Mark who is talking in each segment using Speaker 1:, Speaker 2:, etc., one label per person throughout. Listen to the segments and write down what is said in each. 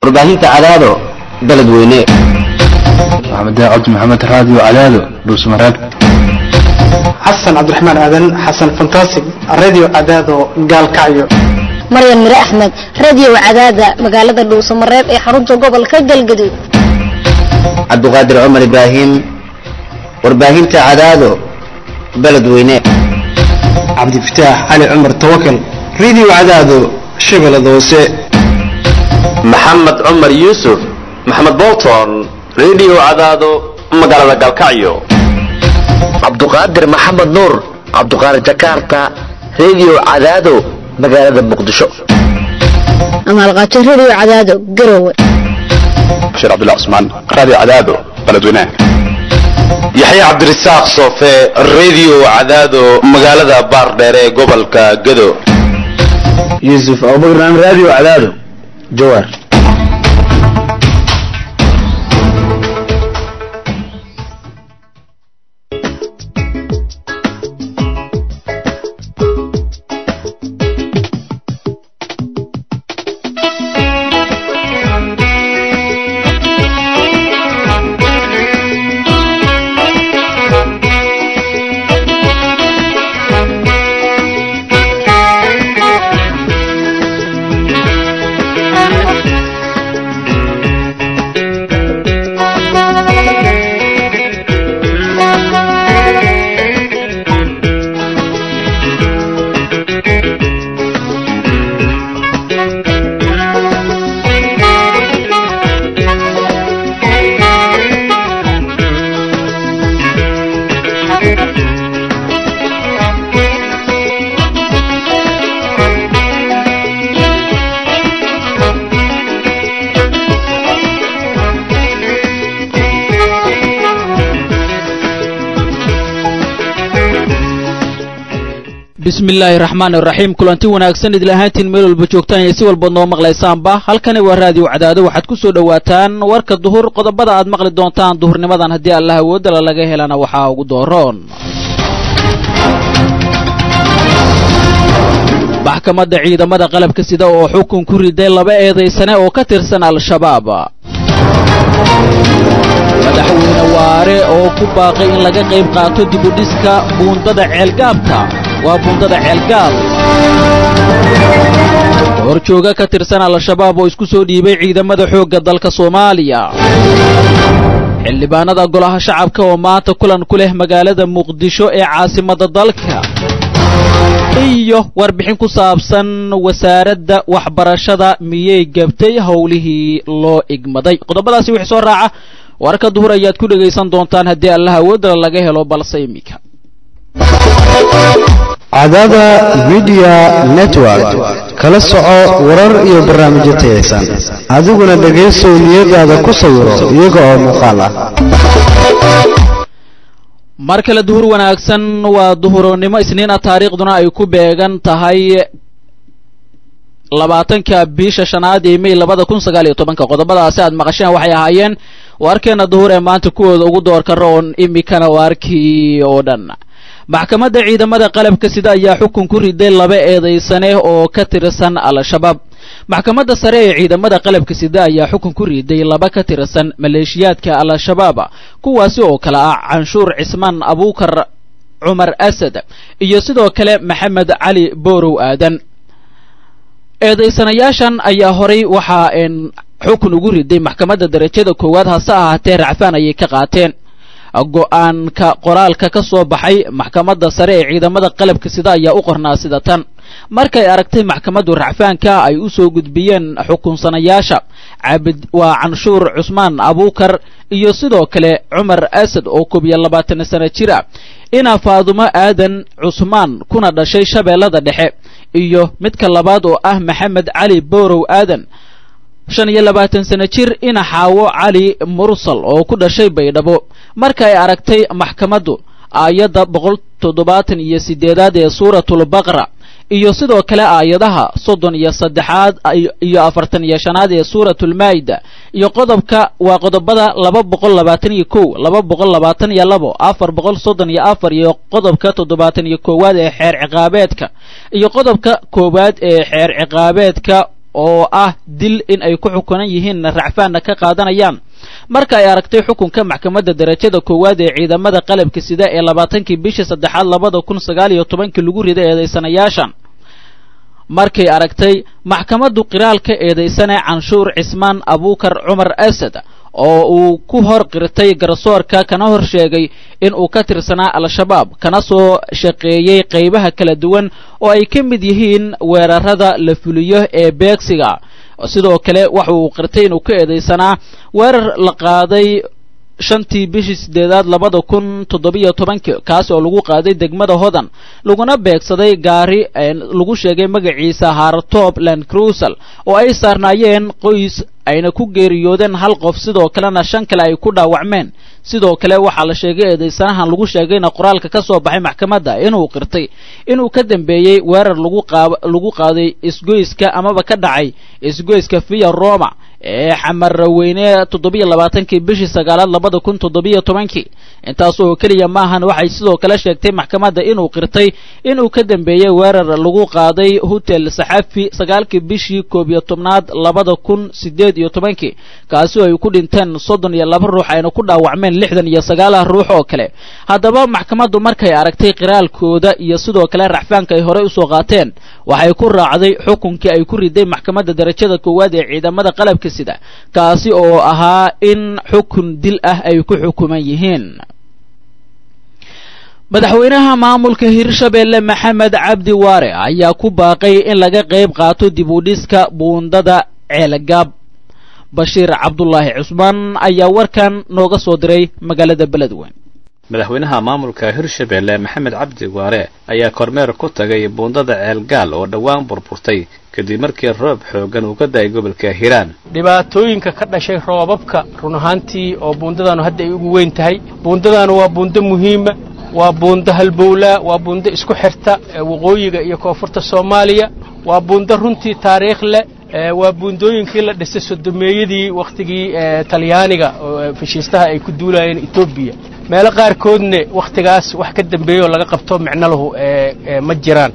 Speaker 1: warbaahinta cadaado beledweyne
Speaker 2: maxamed cabdi maxamed raadiyo cadaado dhuusmareeb
Speaker 3: xasan cabdiraxmaan aadan xasan fantasig radio cadaado gaalkacyo
Speaker 4: maryan mire axmed radio cadaada magaalada dhuusamareeb ee xarunta gobolka galgaduud
Speaker 1: cabdiqaadir cumar ibraahim warbaahinta cadaado beledweyne
Speaker 3: cabdifataax cali cumar tawakal radio cadaado shabeellada hoose
Speaker 5: maxamed cumar yuusuf maxamed bolton radio cadaado magaalada galkacyo
Speaker 6: cabduqaadir maxamed nuur cabduqaadir jakarta radio cadaado magaalada muqdisho
Speaker 4: amaalqaajo radio cadaado garowe
Speaker 2: bashiir cabdullah cusmaan raadiyo cadaado beledweyne
Speaker 5: yaxye cabdirasaaq soofe radio cadaado magaalada baardheer ee gobolka gado
Speaker 2: yuusuf abubakar raadiyo cadaado jawaar
Speaker 7: bismi illaahi raxmaan iraxiim kulanti wanaagsan idil ahaantiin meel walba joogtaan iyo si walba noo maqlaysaanba halkani waa raadiyo cadaado waxaad ku soo dhowaataan warka duhur qodobada aad maqli doontaan duhurnimadan haddii allah awoodala laga helana waxaa ugu dooroon maxkamadda ciidamada qalabka sida oo xukun ku riday laba eedaysane oo ka tirsan al-shabaab madaxweyne waare oo ku baaqay in laga qayb qaato dibudhiska buundada ceelgaabka waa buundada ceelgaab horjooga ka tirsan al-shabaab oo isku soo dhiibay ciidamada xoogga dalka soomaaliya xildhibaanada golaha shacabka oo maanta kulan ku leh magaalada muqdisho ee caasimadda dalka iyo warbixin ku saabsan wasaaradda waxbarashada miyay gabtay howlihii loo igmaday qodobadaasi wixii soo raaca warka duhur ayaad ku dhegaysan doontaan haddii allah awoodala laga helo balse iminka
Speaker 8: cadaada midiya network kala soco warar iyo barnaamijyo tayaysan adiguna dhegaysow niyadaada ku sawiro iyaga oo muuqaal ah
Speaker 7: mar kale duhur wanaagsan waa duhuronimo isniina taariikhduna ay ku beegan tahay labaatanka bisha shanaad ee may labada kun sagaal iyo tobanka qodobadaasi aad maqasheen waxay ahaayeen waarkeena duhur ee maanta kuwooda ugu doorka roon imikana waarkii oo dhan maxkamadda ciidamada qalabka sida ayaa xukun ku riday laba eedaysane oo ka tirsan al-shabaab maxkamadda sare ee ciidamada qalabka sida ayaa xukun ku riday laba ka tirsan maleeshiyaadka al-shabaab kuwaasi oo kale ah canshuur cismaan abuukar cumar asad iyo sidoo kale maxamed cali boorow aadan eedaysanayaashan ayaa horay waxaa xukun ugu riday maxkamadda darajada koowaad hase ahaatee racfaan ayay ka qaateen go-aanka qoraalka ka soo baxay maxkamadda sare ee ciidamada qalabka sida ayaa u qornaa sida tan markay aragtay maxkamaddu racfaanka ay u soo gudbiyeen xukunsanayaasha cabid waa canshuur cusmaan abuukar iyo sidoo kale cumar asad oo koob iyo labaatan sano jir ah ina faadumo aadan cusmaan kuna dhashay shabeellada dhexe iyo midka labaad oo ah maxamed cali boorow aadan shan iyo labaatan sano jir ina xaawo cali mursal oo ku dhashay baydhabo marka ay aragtay maxkamaddu aayadda boqol toddobaatan iyo siddeedaad ee suuratulbaqra iyo sidoo kale aayadaha soddon iyo saddexaad iyo afartan iyo shanaad ee suuratulmaa'ida iyo qodobka waa qodobada laba boqol labaatan iyo kow laba boqol labaatan iyo labo afar boqol soddon iyo afar iyo qodobka toddobaatan iyo koowaad ee xeer ciqaabeedka iyo qodobka koowaad ee xeer ciqaabeedka oo ah dil in ay ku xukunan yihiin racfaanna ka qaadanayaan marka ay aragtay xukunka maxkamadda darajada koowaad ee ciidamada qalabka sida ee labaatankii bishii saddexaad labada kun sagaal iyo tobankii lagu riday eedaysanayaashan markay aragtay maxkamaddu qiraalka eedaysane canshuur cismaan abuukar cumar asad oo uu ku hor qirtay garsoorka kana hor sheegay in uu ka tirsanaa al-shabaab kana soo shaqeeyey qaybaha kala duwan oo ay ka mid yihiin weerarada la fuliyo ee beegsiga sidoo kale waxa uu qirtay inuu ka eedaysanaa weerar la qaaday shantii bishii sideedaad labada kun toddobiyo tobankii kaas oo lagu qaaday degmada hodan laguna beegsaday gaari lagu sheegay magaciisa hartop land cruisal oo ay saarnaayeen qoys ayna ku geeriyoodeen hal qof sidoo kalena shan kale ay ku dhaawacmeen sidoo kale waxaa la sheegay eedaysanahan lagu sheegayna qoraalka ka soo baxay maxkamadda inuu qirtay inuu ka dambeeyey weerar lagu qaab lagu qaaday isgoyska amaba ka dhacay isgoyska via roma ee xamarraweyne toddobiyo labaatankii bishii sagaalaad labada kun toddobiyo tobankii intaas oo keliya maahan waxay sidoo kale sheegtay maxkamadda inuu qirtay inuu ka dambeeyey weerar lagu qaaday hotel saxafi sagaalkii bishii koob iyo tobnaad labada kun sideed iyo tobankii kaasi oo ay ku dhinteen soddon iyo laba ruux ayna ku dhaawacmeen lixdan iyo sagaalaha ruux oo kale haddaba maxkamaddu markay aragtay qiraalkooda iyo sidoo kale racfaanka ay horey usoo qaateen waxay ku raacday xukunkii ay ku riday maxkamadda darajada koowaad ee ciidamada qalabka sida kaasi oo ahaa in xukun dil ah ay ku xukuman yihiin madaxweynaha maamulka hirshabeelle maxamed cabdi waare ayaa ku baaqay in laga qayb qaato dib u dhiska buundada ceelgaab bashiir cabdulaahi cusmaan ayaa warkan nooga soo diray magaalada beledweyn
Speaker 9: madaxweynaha maamulka hirshabeelle maxamed cabdi waare ayaa kormeer ku tagay buundada ceelgaal oo dhowaan burburtay kadib markii roob xooggan uu ka da'ay gobolka hiiraan
Speaker 10: dhibaatooyinka ka dhashay roobabka run ahaantii oo buundadaanu hadda ay ugu weyn tahay buundadaanu waa buundo muhiima waa buundo halbowlaa waa buundo isku xirta waqooyiga iyo koonfurta soomaaliya waa buundo runtii taariikh leh waa buundooyinkii la dhisay sodomeeyadii wakhtigii talyaaniga oo fashiistaha ay ku duulayeen etoobiya meelo qaarkoodne wakhtigaas wax ka dambeeyoo laga qabto micno lahu ma jiraan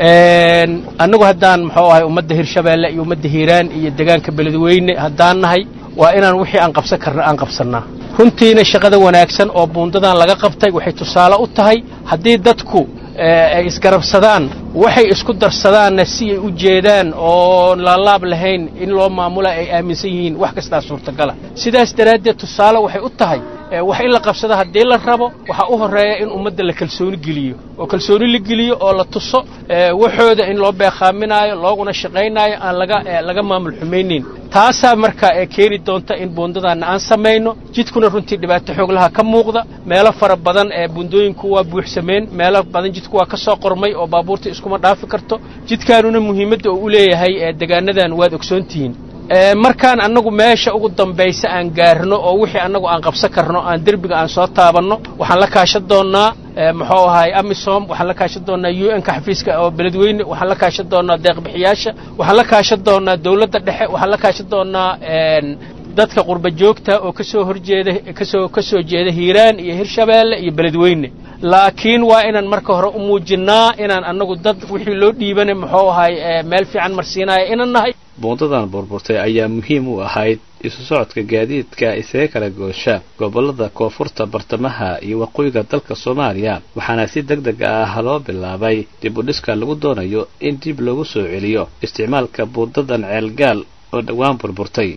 Speaker 10: annagu haddaan muxuu ahay ummadda hirshabeelle iyo ummadda hiiraan iyo degaanka beledweyne haddaan nahay waa inaan wixii aan qabsan karna aan qabsannaa runtiina shaqada wanaagsan oo buundadan laga qabtay waxay tusaale u tahay haddii dadku ay isgarabsadaan waxay isku darsadaanna si ay u jeedaan oo laalaab lahayn in loo maamula ay aaminsan yihiin wax kastaa suurtagala sidaas daraaddeed tusaale waxay u tahay wax in la qabsado haddii la rabo waxaa u horreeya in ummadda la kalsooni geliyo oo kalsooni la geliyo oo la tuso waxooda in loo beekhaaminaayo looguna shaqaynaayo aan laga laga maamul xumaynayn taasaa marka ee keeni doonta in buundadaanna aan samayno jidkuna runtii dhibaato xooglaha ka muuqda meelo fara badan ee buundooyinku waa buuxsameen meelo badan jidku waa ka soo qormay oo baabuurta iskuma dhaafi karto jidkaanuna muhiimadda uu u leeyahay ee degaanadan waad ogsoontihiin markaan annagu meesha ugu dambaysa aan gaarno oo wixii annagu aan qabsan karno aan derbiga aan soo taabanno waxaan la kaashan doonnaa muxuu ahay amisom waxaan la kaashan doonnaa u n ka xafiiska oo beledweyne waxaan la kaashan doonnaa deeqbixiyaasha waxaan la kaashan doonnaa dawladda dhexe waxaan la kaashan doonnaa dadka qurba joogta oo kasoo horjeeda kasoo ka soo jeeda hiiraan iyo hirshabeelle iyo beledweyne laakiin waa inaan marka hore u muujinnaa inaan annagu dad wixii loo dhiibana muxuu ahay meel fiican marsiinaya inaan nahay
Speaker 9: buundadan burburtay ayaa muhiim u ahayd isu socodka gaadiidka isaga kala goosha gobollada koonfurta bartamaha iyo waqooyiga dalka soomaaliya waxaana si deg deg ah loo bilaabay dib u dhiska lagu doonayo in dib lagu soo celiyo isticmaalka buundadan ceelgaal oo dhowaan burburtay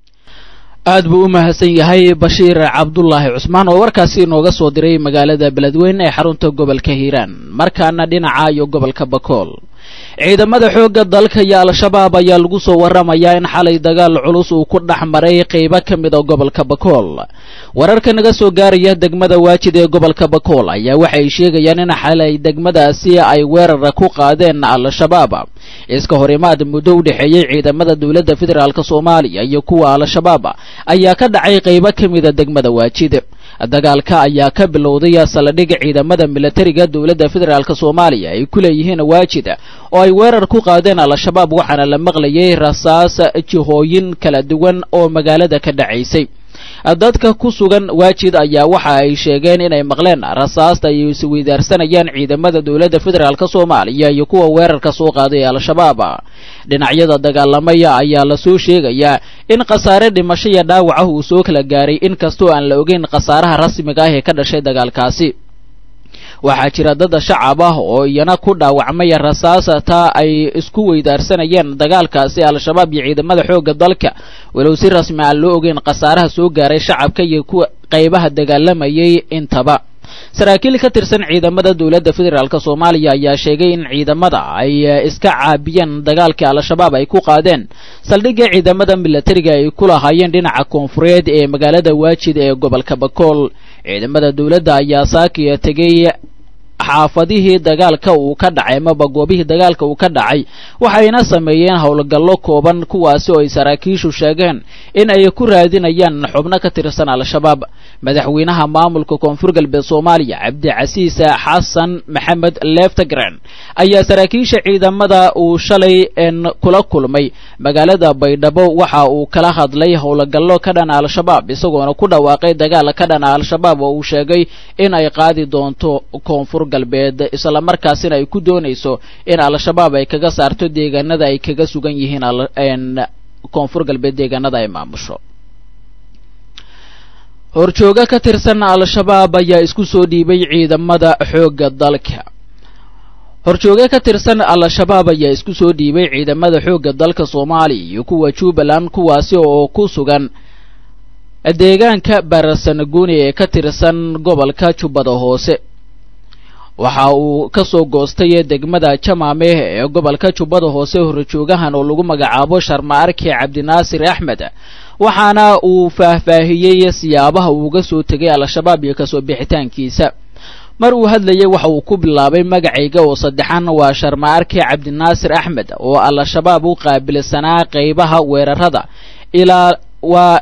Speaker 7: aad buu u mahadsan yahay bashiir cabdulaahi cusmaan oo warkaasi inooga soo diray magaalada beledweyne ee xarunta gobolka hiiraan markaana dhinaca iyo gobolka bakool ciidamada xoogga dalka iyo al-shabaab ayaa lagu soo warramayaa in xalay dagaal culus uu ku dhex maray qaybo ka mid a gobolka bakool wararka naga soo gaaraya degmada waajid ee gobolka bakool ayaa waxay sheegayaan in xalay degmadaasi ay weerara ku qaadeen al-shabaab iska horimaad muddo u dhexeeyey ciidamada dowladda federaalk soomaaliya iyo kuwa al-shabaab ayaa ka dhacay qaybo ka mida degmada waajid dagaalka ayaa ka bilowday saldhig ciidamada milatariga dowladda federaalk soomaaliya ay ku leeyihiin waajid oo ay weerar ku qaadeen al-shabaab waxaana la maqlayay rasaas jihooyin kala duwan oo magaalada ka dhacaysay dadka ku sugan waajid ayaa waxa ay sheegeen inay maqleen rasaasta ay isweydaarsanayaan ciidamada dowladda federaalk soomaaliya iyo kuwa weerarka soo qaaday ee al-shabaab dhinacyada dagaalamaya ayaa lasoo sheegayaa in khasaare dhimasho iyo dhaawaca uu soo kala gaaray inkastoo aan la ogeyn khasaaraha rasmiga ah ee ka dhashay dagaalkaasi waxaa jira dad shacab ah oo iyana ku dhaawacmay rasaasta ay isku weydaarsanayeen dagaalkaasi al-shabaab iyo ciidamada xoogga dalka walow si rasmi aan loo ogeyn khasaaraha soo gaaray shacabka iyo kuwa qaybaha dagaalamayay intaba saraakiil ka tirsan ciidamada dowladda federaalk soomaaliya ayaa sheegay in ciidamada ay iska caabiyeen dagaalkii al-shabaab ay ku qaadeen saldhigga ciidamada milatariga ay ku lahaayeen dhinaca koonfureed ee magaalada waajid ee gobolka bakool ciidamada dowladda ayaa saakiya tegay xaafadihii dagaalka uu ka dhacay amaba goobihii dagaalka uu ka dhacay waxayna sameeyeen howlgallo kooban kuwaasi oo ay saraakiishu sheegeen in ay ku raadinayaan xubno ka tirsan al-shabaab madaxweynaha maamulka koonfur galbeed soomaaliya cabdicasiis xasan maxamed leftagren ayaa saraakiisha ciidamada uu shalay kula kulmay magaalada baydhabo waxa uu kala hadlay howlgallo ka dhana al-shabaab isagoona ku dhawaaqay dagaal ka dhana al-shabaab oo uu sheegay in ay qaadi doonto koonfur galbeed isla markaasina ay ku doonayso in al-shabaab ay kaga saarto deegaanada ay kaga sugan yihiin koonfur galbeed deegaanada ay maamusho horjooga ka tirsan al-shabaab ayaa isku soo dhiibay ciidamada xoogga dalka horjooge ka tirsan al-shabaab ayaa isku soo dhiibay ciidamada xoogga dalka soomaaliya iyo kuwa jubbaland kuwaasi oo ku sugan deegaanka baarasanaguni ee ka tirsan gobolka jubbada hoose waxa uu ka soo goostay degmada jamaame ee gobolka jubbada hoose horjoogahan oo lagu magacaabo sharma arki cabdinaasir axmed waxaana uu faahfaahiyey siyaabaha uu uga soo tegay al-shabaab iyo kasoo bixitaankiisa mar uu hadlayay waxa uu ku bilaabay magacayga oo saddexan waa sharma arki cabdinaasir axmed oo al-shabaab u qaabilsanaa qaybaha weerarada ilaa waa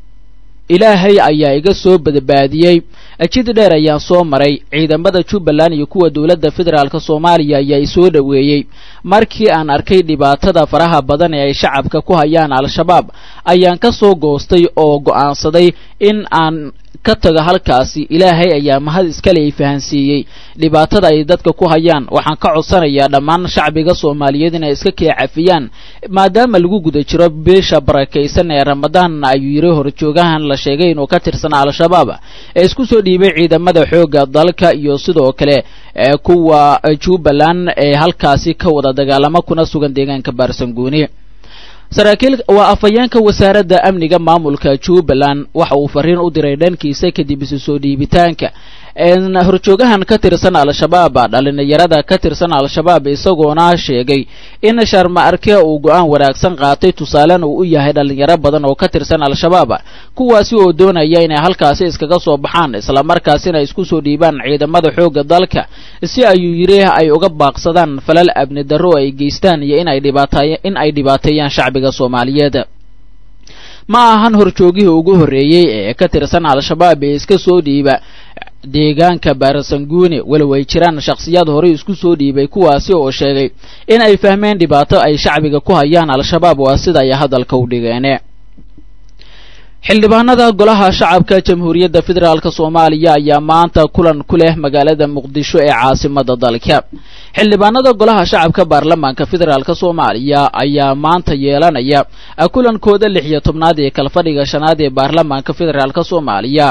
Speaker 7: ilaahay ayaa iga soo badbaadiyey jid dheer ayaan soo maray ciidamada jubbaland iyo kuwa dowladda federaalk soomaaliya ayaa isoo dhoweeyey markii aan arkay dhibaatada faraha badan ee ay shacabka ku hayaan al-shabaab ayaan ka soo goostay oo go'aansaday in aan ka tago halkaasi ilaahay ayaa mahad iskale i fahansiiyey dhibaatada ay dadka ku hayaan waxaan ka codsanayaa dhammaan shacbiga soomaaliyeed inay iska kee cafiyaan maadaama lagu guda jiro beesha barakaysan ee ramadaan ayuu yiri horjoogahan la sheegay inuu ka tirsanaa al-shabaab ee isku soo dhiibay ciidamada xoogga dalka iyo sidoo kale kuwa jubbaland ee halkaasi ka wada dagaalamo kuna sugan deegaanka baarsanguuni saraakiil waa afhayeenka wasaaradda amniga maamulka jubbaland waxa uu fariin u diray dhankiisa kadib isu soo dhiibitaanka horjoogahan ka tirsan al-shabaab dhalinyarada ka tirsan al-shabaab isagoona sheegay in sharma arke uu go-aan wanaagsan qaatay tusaalena uu u yahay dhalinyaro badan oo ka tirsan al-shabaab kuwaasi oo doonaya inay halkaasi iskaga soo baxaan islamarkaasina isku soo dhiibaan ciidamada xoogga dalka si ayuu yidhi ay uga baaqsadaan falal abni darro ay geystaan iyo in ay dhibaatay in ay dhibaateeyaan shacbiga soomaaliyeed ma ahan horjoogihii ugu horreeyey ee ka tirsan al-shabaab ee iska soo dhiiba deegaanka baarasanguuni walow ay jiraan shakhsiyaad horey isku soo dhiibay kuwaasi oo sheegay in ay fahmeen dhibaato ay shacbiga ku hayaan al-shabaab waa sida ay hadalka u dhigeene xildhibaanada golaha shacabka jamhuuriyadda federaalk soomaaliya ayaa maanta kulan ku leh magaalada muqdisho ee caasimada dalka xildhibaanada golaha shacabka baarlamaanka federaalk soomaaliya ayaa maanta yeelanaya kulankooda lix iyo tobnaad ee kalfadhiga shanaad ee baarlamaanka federaalk soomaaliya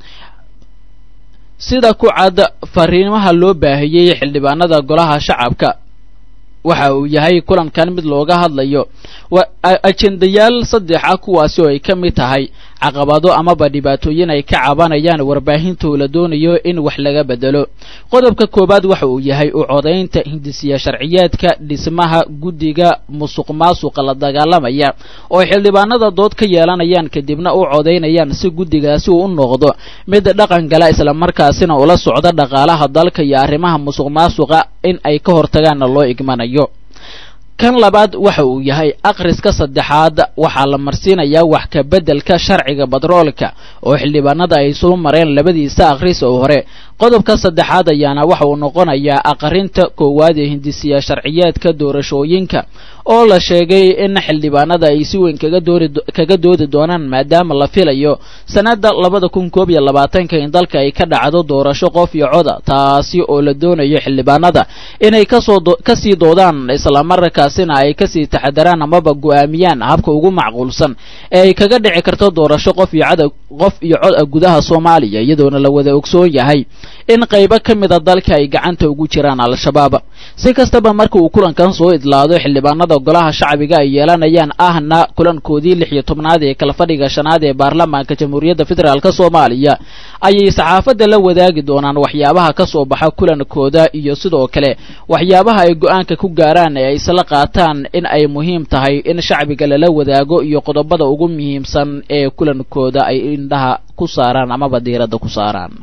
Speaker 7: sida ku cad fariimaha loo baahiyey xildhibaanada golaha shacabka waxa uu yahay kulankan mid looga hadlayo ajendayaal saddex ah kuwaasi oo ay ka mid tahay caqabado amaba dhibaatooyin ay ka cabanayaan warbaahinta la doonayo in wax laga bedelo qodobka koowaad waxa uu yahay u codaynta hindisiya sharciyeedka dhismaha guddiga musuq maasuqa la dagaalamaya oo xildhibaanada dood ka yeelanayaan kadibna u codaynayaan si guddigaasi uu u noqdo mid dhaqan gala islamarkaasina ula socda dhaqaalaha dalka iyo arrimaha musuq maasuqa in ay ka hortagaanna loo igmanayo kan labaad waxa uu yahay akhriska saddexaad waxaa la marsiinayaa wax ka beddelka sharciga batroolka oo xildhibaanada ay soo mareen labadiisa akhris oo hore qodobka saddexaad ayaana waxa uu noqonayaa aqrinta koowaad ee hindisiya sharciyeedka doorashooyinka oo la sheegay in xildhibaanada ay si weyn kaga doori kaga doodi doonaan maadaama la filayo sanada labada kun koob iyo labaatanka in dalka ay ka dhacdo doorasho qof iyo coda taasi oo la doonayo xildhibaanada inay kasoo kasii doodaan islamarkaasina ay kasii taxadaraan amaba go-aamiyaan habka ugu macquulsan ee ay kaga dhici karto doorasho qof iyo cod qof iyo cod ah gudaha soomaaliya iyadoona la wada ogsoon yahay in qaybo ka mida dalka ay gacanta ugu jiraan al-shabaab si kastaba marka uu kulankan soo idlaado xildhibaanada golaha shacbiga ay yeelanayaan ahna kulankoodii lix iyo tobnaad ee kala fadhiga shanaad ee baarlamaanka jamhuuriyadda federaalk soomaaliya ayay saxaafadda la wadaagi doonaan waxyaabaha ka soo baxa kulankooda iyo sidoo kale waxyaabaha ay go-aanka ku gaaraan ee ay isla qaataan in ay muhiim tahay in shacbiga lala wadaago iyo qodobada ugu muhiimsan ee kulankooda ay indhaha ku saaraan amaba diiradda ku saaraan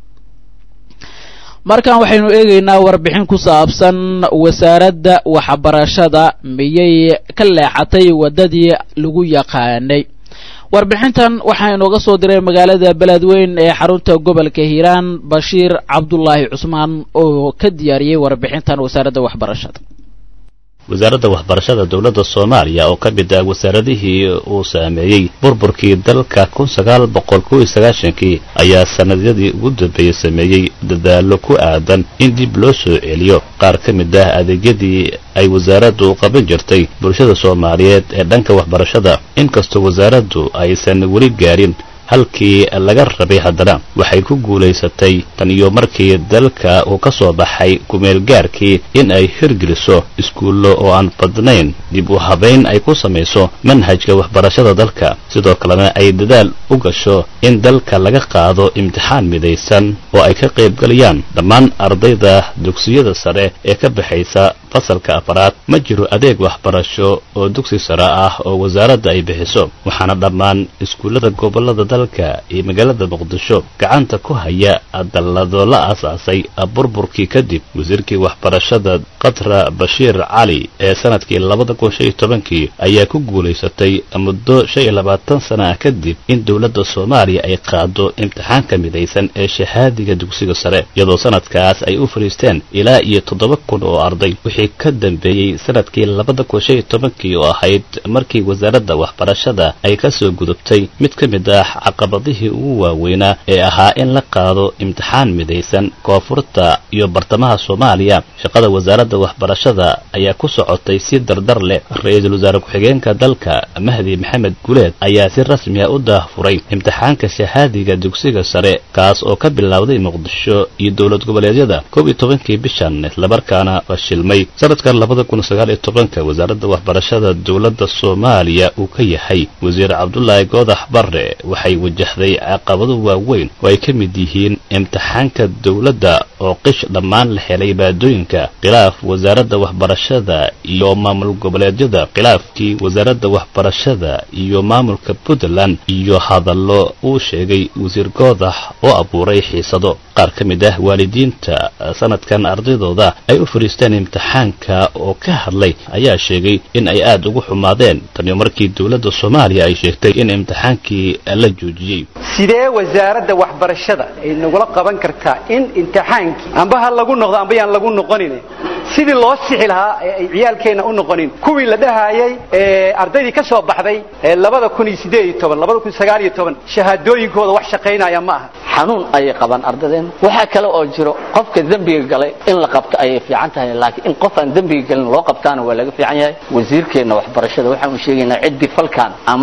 Speaker 7: markan waxaynu eegaynaa warbixin ku saabsan wasaaradda waxbarashada miyay ka leexatay waddadii lagu yaqaanay warbixintan waxaa inooga soo diray magaalada beledweyn ee xarunta gobolka hiiraan bashiir cabdulaahi cusmaan oo ka diyaariyey warbixintan wasaaradda waxbarashada
Speaker 11: wasaaradda waxbarashada dowladda soomaaliya oo ka mid ah wasaaradihii uu saameeyey burburkii dalka kun sagaal boqol kow iyo sagaashankii ayaa sannadyadii ugu dambeeyey sameeyey dadaallo ku aadan in dib loo soo celiyo qaar ka mid ah adeegyadii ay wasaaraddu qaban jirtay bulshada soomaaliyeed ee dhanka waxbarashada inkastoo wasaaraddu aysan weli gaarin halkii laga rabay haddana waxay ku guulaysatay tan iyo markii dalka uu ka soo baxay kumeelgaarkii in ay hirgeliso iskuullo oo aan badnayn dib u habayn ay ku samayso manhajka waxbarashada dalka sidoo kalena ay dadaal u gasho in dalka laga qaado imtixaan midaysan oo ay ka qaybgalayaan dhammaan ardayda dugsiyada sare ee ka baxaysa fasalka afaraad ma jiro adeeg waxbarasho oo dugsi sare ah oo wasaaradda ay bixiso waxaana dhammaan iskuullada gobollada dalka iyo magaalada muqdisho gacanta ku haya dallado la aasaasay burburkii kadib wasiirkii waxbarashada qatra bashiir cali ee sanadkii labada kun shan iyo tobankii ayaa ku guulaysatay muddo shan iyo labaatan sana ah kadib in dowladda soomaaliya ay qaado imtixaanka midaysan ee shahaadiga dugsiga sare iyadoo sanadkaas ay u fadhiisteen ilaa iyo toddoba kun oo arday wixii ka dambeeyey sanadkii labada kun shan iyo tobankii oo ahayd markii wasaaradda waxbarashada ay ka soo gudubtay mid ka mid ah caqabadihii ugu waaweynaa ee ahaa in la qaado imtixaan midaysan koonfurta iyo bartamaha soomaaliya shaqada wasaaradda waxbarashada ayaa ku socotay si dardar leh ra-iisul wasaare ku-xigeenka dalka mahdi maxamed guleed ayaa si rasmi ah u daahfuray imtixaanka shahaadiga dugsiga sare kaas oo ka bilowday muqdisho iyo dowlad goboleedyada koob iyo tobankii bishan islamarkaana fashilmay sanadkan labada kun sagaal iyo tobanka wasaaradda waxbarashada dowladda soomaaliya uu ka yahay wasiir cabdulaahi goodax barre waxay wajahday caqabado waaweyn oo ay ka mid yihiin imtixaanka dowladda oo qish dhammaan la helay baadooyinka khilaaf wasaaradda waxbarashada iyo maamul goboleedyada khilaafkii wasaaradda waxbarashada iyo maamulka puntland iyo hadallo uu sheegay wasiir goodax oo abuuray xiisado qaar ka mid ah waalidiinta sanadkan ardaydooda ay u fadhiisteen imtixaanka oo ka hadlay ayaa sheegay in ay aad ugu xumaadeen taniyo markii dowladda soomaaliya ay sheegtay in imtixaankii la joojiyey
Speaker 12: sidee wasaaradda waxbarashada ay nagula qaban kartaa in imtixaankii amba ha lagu noqdo amba yaan lagu noqonin sidii loo sixi lahaa ay ciyaalkeenna u noqonin kuwii la dhahayay ardaydii ka soo baxday labada kun iyo sideed iyo toban labada kun sagaal iyo toban shahaadooyinkooda wax shaqaynaya ma aha
Speaker 13: xanuun ayay qabaan ardadeen waxaa kale oo jiro qofka dembiga galay in la qabto ayay fiican tahay laakiin in qof aan dembiga galin loo qabtaana waa laga fiican yahay wasiirkeenna waxbarashada waxaanu sheegaynaa ciddii falkan ama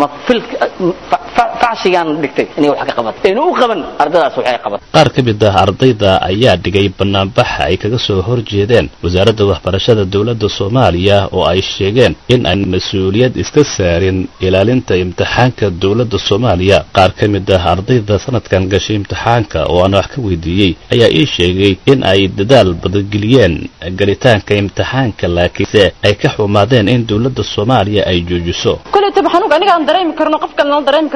Speaker 13: facsigaan dhigtay inay wax ka qabato aynu u qaban ardadaas waxay qabato
Speaker 11: qaar ka mid ah ardayda ayaa dhigay banaanbaxa ay kaga soo horjeedeen wasaaradda waxbarashada dowladda soomaaliya oo ay sheegeen in aan mas-uuliyad iska saarin ilaalinta imtixaanka dowladda soomaaliya qaar ka mid ah ardayda sanadkan gashay imtixaanka oo aan wax ka weydiiyey ayaa ii sheegay in ay dadaal badangeliyeen galitaanka imtixaanka laakiinse ay ka xumaadeen in dowladda soomaaliya ay joojiso
Speaker 14: kulleytaba xanuunka aniga aan dareemi karno qof kalena dareemi karto ma jirto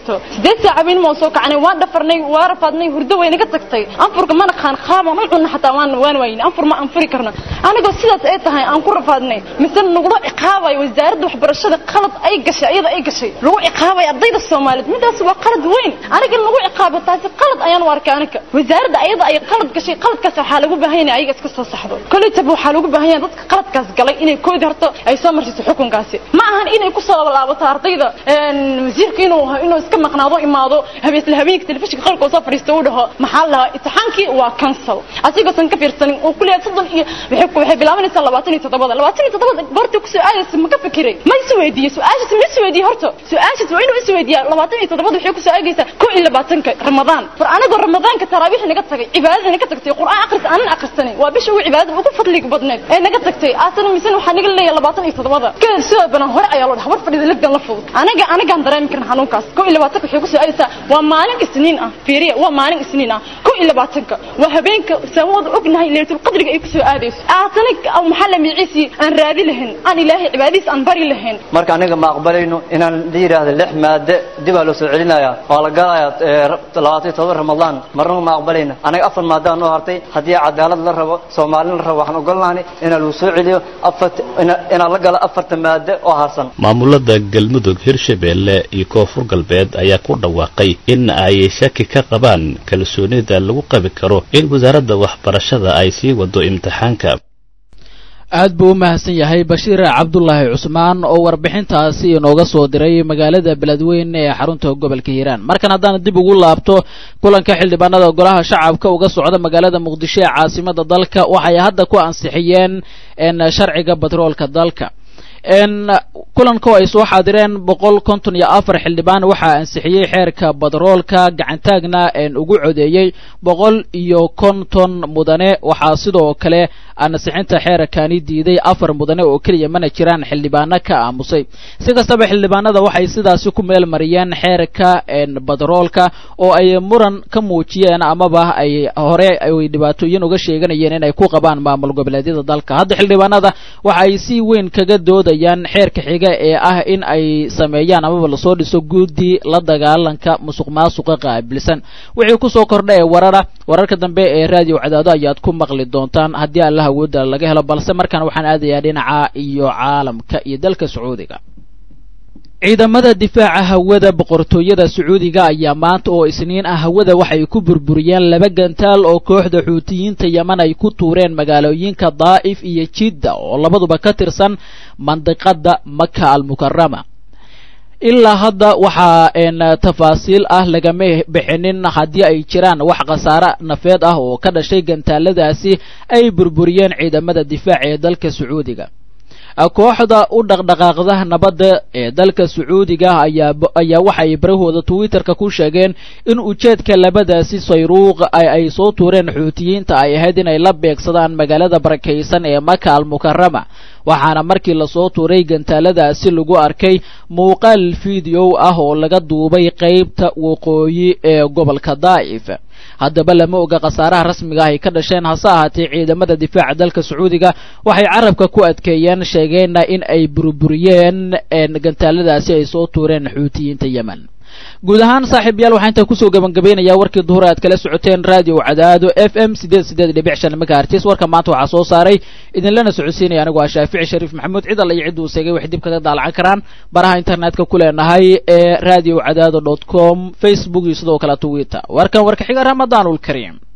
Speaker 14: jirto sideed saaca weyn maa soo kacanay waan dhafarnay waa rafaadnay hurdo way naga tagtay anfurka mana qaan qaabaan u cunna xataa waan waan wayne anfur ma anfuri karno anigoo sidaas ay tahay aan ku rafaadnay mise nagula ciqaabayo wasaaradda waxbarashada qalad ay gashay iyada ay gashay lagu ciqaabayo ardayda soomaaliyeed midaas waa qalad weyn aniga lagu ciqaabo taasi qalad ayaan u arkay aniga wasaaradda ayada ay qalad gashay qaladkaas waxaa lagu baahan yahay ayaga iska soo saxdo kolleytaba waxaa lagu baahan yahay dadka qaladkaas galay inay koodi horto ay soo marsiiso xukunkaasi ma ahan inay ku soo laabato ardayda wasiirka inuu inuu iska maqnaado imaado habeen habeenka telefishinka qalka soo fadhiisto uu dhaho maxaa la imtixaankii waa cancel asigoosan ka fiirsanin oo kuleeyahay soddon iyo waxay waxay bilaabanaysaa labaatan iyo toddobada labaatan iyo toddobada goorta ku soo aadaysa ma ka fikiray ma is weydiiyey su-aashaas ma is weydiiyey horta su-aashaas waa inuu is weydiiyaa labaatan iyo toddobada waxay ku soo aagaysaa koo iyo labaatanka ramadaan war anigoo ramadaanka taraawiix naga tagay cibaadada naga tagtay qur'aan akhris aanan akhrisanin waa bisha ugu cibaadada ugu fadliga badneed ee naga tagtay aasana misana waxaa naga leeyahay labaatan iyo toddobada kadib sidoo banan hore ayaa loo dhaha war fadhida legdan la fudud aniga anigaan dareemi karin xanuunkaas koo iyo labaatanka waxay ku soo aadaysaa waa maalin isniin ah fiiriya waa maalin isniin ah koo iyo labaatanka waa habeenka saamooda ognahay leelatul qadriga ay ku soo aadayso aasana maxaa la miciisi aan raadi lahayn aan ilaahay cibaadadiis aan bari lahayn
Speaker 15: marka aniga ma aqbalayno inaan la yidhaahdo lix maade dib aa loo soo celinaya waa la galayaa labaatan iyo todoba ramadaan marnaba ma aqbalayna aniga afar maadaan noo hartay haddii cadaalad la rabo soomaalin la rabo waxaan ogolnahay inaa lagu soo celiyo afart inaa la galo afarta maade oo harsan
Speaker 11: maamulada galmudug hirshabeelle iyo koonfur galbeed ayaa ku dhawaaqay in ay shaki ka qabaan kalsoonida lagu qabi karo in wasaaradda waxbarashada ay sii wado imtixaanka
Speaker 7: aad buu u mahadsan yahay bashiir cabdulaahi cusmaan oo warbixintaasi inooga soo diray magaalada beledweyne ee xarunta gobolka hiiraan markan haddaan dib ugu laabto kulanka xildhibaanada golaha shacabka uga socda magaalada muqdisho ee caasimada dalka waxay hadda ku ansixiyeen sharciga batroolka dalka kulanko ay soo xaadireen boqol konton iyo afar xildhibaan waxaa ansixiyey xeerka batroolka gacantaagna ugu codeeyey boqol iyo konton mudane waxaa sidoo kale ansixinta xeerkani diiday afar mudane oo keliya mana jiraan xildhibaano ka aamusay si kastaba xildhibaanada waxay sidaasi ku meel mariyeen xeerka batroolka oo ay muran ka muujiyeen amaba ay hore ay dhibaatooyin uga sheeganayeen inay ku qabaan maamul goboleedyada dalka hadda xildhibaanada waxa ay si weyn kaga doodayaan xeerka xiga ee ah in ay sameeyaan amaba lasoo dhiso guddi la dagaalanka musuq maasuqa qaabilsan wixii kusoo kordha ee warara wararka dambe ee raadiyo cadaado ayaad ku maqli doontaan haddii alla awoodda laga helo balse markaan waxaan aadayaa dhinaca iyo caalamka iyo dalka sacuudiga ciidamada difaaca hawada boqortooyada sacuudiga ayaa maanta oo isniin ah hawada waxay ku burburiyeen laba gantaal oo kooxda xuutiyiinta yeman ay ku tuureen magaalooyinka daa'if iyo jidda oo labaduba ka tirsan mandiqada maka almukarama ilaa hadda waxaa tafaasiil ah lagama bixinin haddii ay jiraan wax khasaare nafeed ah oo ka dhashay gantaaladaasi ay burburiyeen ciidamada difaaca ee dalka sacuudiga kooxda u dhaqdhaqaaqda nabadda ee dalka sacuudiga ayaa ayaa waxay barahooda twitterka ku sheegeen in ujeedka labadaasi sayruuq ay soo tuureen xuutiyiinta ay ahayd inay la beegsadaan magaalada barakaysan ee maka almukarama waxaana markii lasoo tuuray gantaaladaasi lagu arkay muuqaal fideow ah oo laga duubay qeybta waqooyi ee gobolka daa'if haddaba lama oga khasaaraha rasmiga ah ay ka dhasheen hase ahaatee ciidamada difaaca dalka sacuudiga waxay carabka ku adkeeyeen sheegeenna in ay burburiyeen gantaaladaasi ay soo tuureen xuutiyiinta yemen guud ahaan saaxiibayaal waxaa intaa kusoo gabangabeynayaa warkii duhur aad kala socoteen radio cadaado f m sideed sideed dhibic shan megahertis warka maanta waxaa soo saaray idinlana socodsiinaya anigu ah shaafici shariif maxamuud cid alla iyo cidduu seegay waxay dib kaga daalacan karaan baraha internetka ku leenahay ee radio cadaado dot com facebook iyo sidoo kale twitter warkan warka xiga ramadaanul kariim